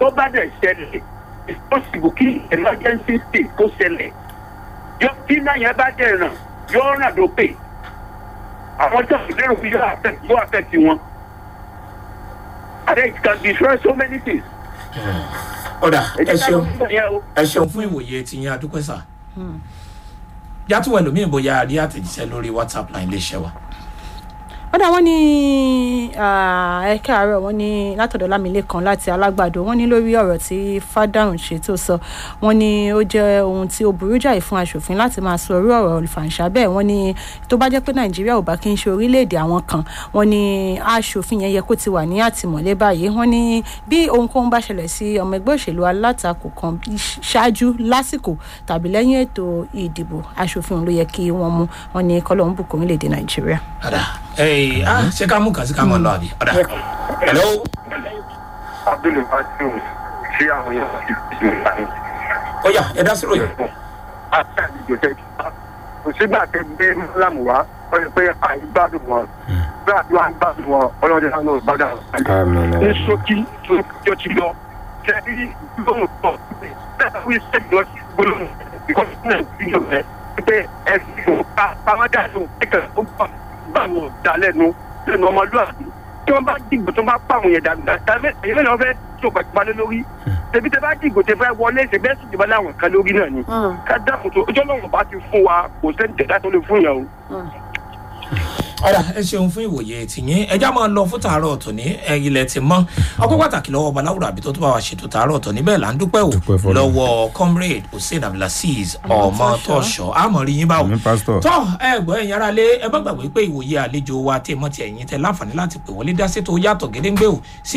tó bá dẹ̀ ṣẹlẹ̀ it's possible kí emergency state kó ṣẹlẹ̀ yọ tí náà yẹn bá dẹ̀ ràn yóò ràn lókè àwọn tó ń lérò pé yóò affect yóò affect wọn and then it can destroy so many things. ọ̀dà ẹ ká ṣeun lọ fún ìyẹn o. ẹ ṣeun fún ìwòye ti yín adúpẹ́ sà yàtúwọ̀ ẹlòmíì bóyá rí àtẹ̀jíṣẹ́ lórí whatsapp line iléeṣẹ́ wa. ó dà wọ́n ní ẹ káàárọ̀ wọ́n ní látọ̀dọ̀ lámìlẹ́kan láti alágbàdo wọ́n ní lórí ọ̀rọ̀ tí fádàrùn ṣe tó sọ wọ́n ní ó jẹ́ ohun tí ó burú jáì fún aṣòfin láti máa sọ orí ọ̀rọ̀ olùfàǹṣà bẹ́ẹ̀ wọ́n ní tó bá jẹ́ pé nàìjíríà ò bá kí n ṣe orílẹ̀-èdè àwọn kan wọ́n ní aṣòfin yẹn yẹ kó ti wà ní àtìmọ́lé báyìí wọ́n ní bí ohunkóhun bá ṣẹlẹ̀ sí ọmọ ẹgbẹ́ òṣèlú alátakò kan ṣáájú lásìkò tàbí lẹ́yìn ètò ìdìbò aṣòfin ló yẹ kí wọ́n mú wọn ní kọ́lọ́hún bùkún orílẹ̀-èdè nàìjíríà. ọ̀dà ẹ̀ ah ṣé ká mú kàn sí ká mọ̀ lọ àbí ọ̀dà hello abdul fatiu ṣé àwọn yẹn ti fi ṣe ìlànà. ó yá ẹ dá sí ròyìn. àti àlejò tẹ kò sígbà tẹ gbé mọ́lámù wá ó yẹ pé àìgbádùn wọn bí àdúrà ń gbádùn wọn ọlọ́dẹ náà ló bá dà Àmín. ní ṣókí tó tó ti lọ tẹ̀lé gbólóhùn pọ̀ bẹ́ẹ̀ wí sẹ́yìn lọ sí gbólóhùn ìkọ́sí náà ti yọ rẹ̀ pé ẹ̀sìn kò ká pamọ́ dà tó ẹ̀kẹ́ ó bá bá wọn dà lẹ́nu lẹ́nu ọmọlúwàbí tí wọ́n bá dìgbò tó bá pa àwọn yẹn dàgbà tàbí èyí mẹ́rin wọ́n fẹ́ tó pàtàkì lórí tẹ̀bí tẹ bá dìgbò tẹ fẹ́ wọlé ṣe bẹ́ẹ̀ sì ti bá láwọn kan lórí náà ni ká dákun tó ojú ọlọ́run bá ti fún wa kò sẹ́ni tẹ̀dá tó lè fún yẹn o. ọ̀dà ẹ ṣeun fún ìwòye tìyín ẹjá máa lọ fún tàárọ̀ tòní ilẹ̀ ti mọ́ ọkọ̀ pàtàkì lọ́wọ́ baláwùrọ̀ àbí tó tó bá wa ṣètò tàárọ̀ tòní bẹ́ẹ̀ là ń dúpẹ́ o Dúpẹ́ fọ́lọ́run. lọ́wọ́ comrade hussein abdulaziz ọmọ tọ́ṣọ àmọ́ rí yín báwo Àmín, pastor. tọ́ ẹ gbọ́ ẹ̀yin ara lé ẹ bá gbàgbé pé ìwòye àlejò wa tẹ̀ mọ́ ti ẹ̀yìn tẹ láǹfààní láti pè wọlé dá sí tó yàtọ̀ gédéńgbé o sí